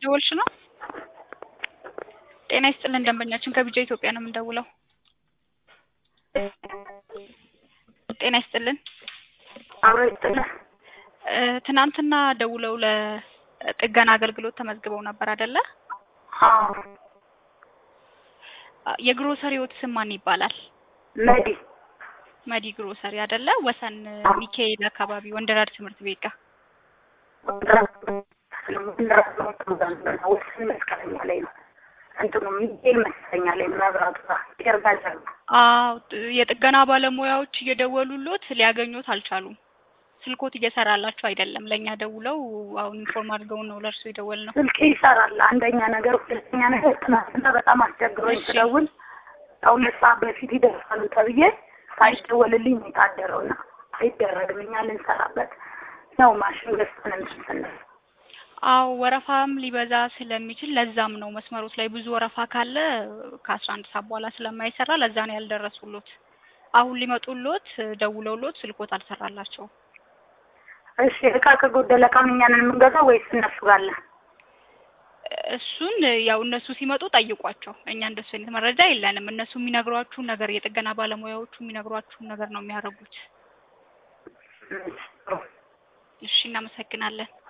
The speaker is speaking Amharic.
እየደወልሽ ነው? ጤና ይስጥልን ደንበኛችን ከቢጃ ኢትዮጵያ ነው የምንደውለው። ጤና ይስጥልን አብሮ ይጥላል። እ ትናንትና ደውለው ለጥገና አገልግሎት ተመዝግበው ነበር አይደለ? አዎ የግሮሰሪዎት ስም ማን ይባላል? መዲ መዲ ግሮሰሪ አይደለ? ወሰን ሚካኤል አካባቢ ወንደራድ ትምህርት ቤት ጋር ወስን መስቀለኛ ላይ ነው እንትኑ ሚካኤል መስቀለኛ ላይ መብራቱ ጋር ጤርጋዛ ነው። አዎ የጥገና ባለሙያዎች እየደወሉሎት ሊያገኙት አልቻሉም። ስልኮት እየሰራላቸው አይደለም። ለእኛ ደውለው አሁን ኢንፎርም አድርገውን ነው ለእርሱ የደወል ነው። ስልክ ይሰራል። አንደኛ ነገር፣ ሁለተኛ ነገር ትናንትና በጣም አስቸግሮኝ እሺ። ስደውል ከሁለት ሰዓት በፊት ይደርሳሉ ተብዬ ሳይደወልልኝ ነው የታደረውና አይደረግም። እኛ ልንሰራበት ነው ማሽን ገዝተን እንትን ስንል አዎ ወረፋም ሊበዛ ስለሚችል ለዛም ነው መስመሮች ላይ ብዙ ወረፋ ካለ ከአስራ አንድ ሰዓት በኋላ ስለማይሰራ ለዛ ነው ያልደረሱሎት። አሁን ሊመጡሎት ደውለውሎት ስልኮት አልሰራላቸውም። እሺ እቃ ከጎደለ እቃውን እኛ ነን የምንገዛው ወይስ እነሱ ጋር አለ? እሱን ያው እነሱ ሲመጡ ጠይቋቸው። እኛ እንደሱ አይነት መረጃ የለንም። እነሱ የሚነግሯችሁን ነገር የጥገና ባለሙያዎቹ የሚነግሯችሁን ነገር ነው የሚያደርጉት። እሺ፣ ጥሩ። እሺ እናመሰግናለን።